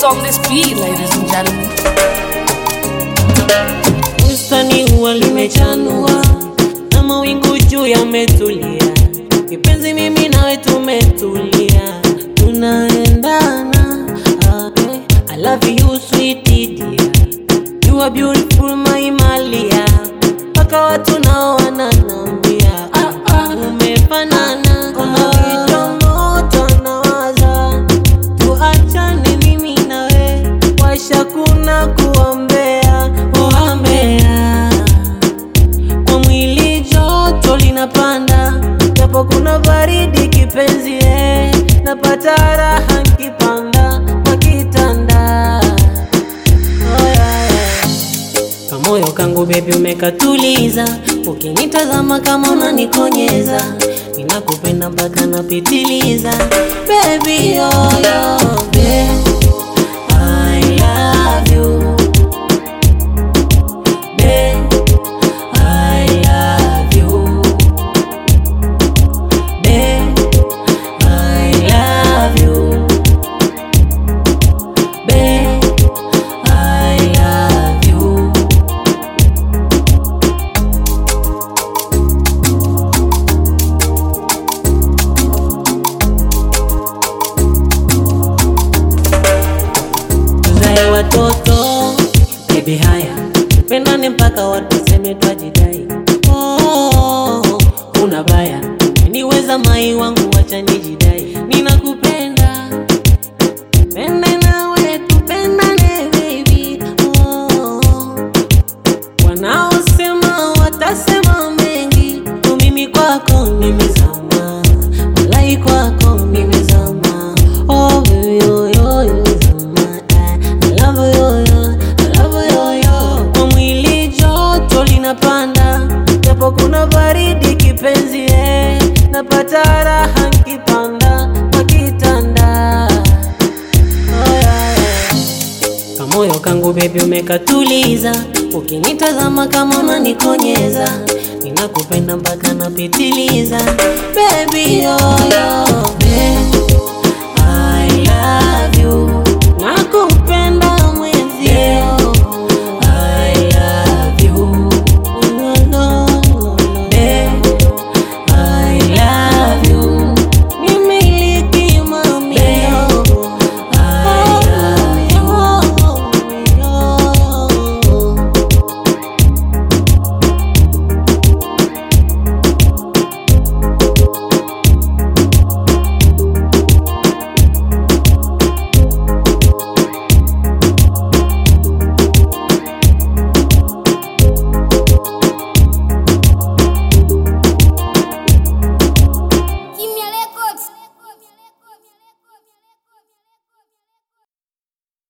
on this beat, ladies and gentlemen. Bustani huwa limechanua na mawingu juu yametulia, kipenzi, mimi nawe tumetulia, tunaendana. Ah, eh, I love you sweet dear, you are beautiful my Malia, mpaka watu nao wananambia ah, ah, umefanana, una kitu moto nawaza tuachane mimi nawe, washa kuna kuombea kuombea, kwa mwili joto linapanda, japo kuna baridi kipenzi, eh, napata raha nkipanda kwa kitanda oh, yeah, yeah. Kamoyo kangu bebi umekatuliza, ukinitazama kama unanikonyeza, ninakupenda mpaka napitiliza baby yo yo babe, I love you babe, I love you babe, I love you babe, I love you tuzae watoto baby, haya pendane mpaka watu seme twajidai. Oh, una baya niweza mai wangu, wacha nijidai, ninakupenda pende nawe tupendane baby. Oh, wanaosema watasema mengi, tu mimi kwako nimezama, walai kwako nimezama. Oh baby, yo, yo, yo, zama. I love you, yo, I love you, yo. Kwa mwili joto linapanda, japo kuna baridi kipenzi, eh, napata raha nkipanda kwa kitanda oh, yeah, yeah. Kamoyo kangu bebi umekatuliza, ukinitazama kama unanikonyeza, ninakupenda mpaka napitiliza baby yo yo babe,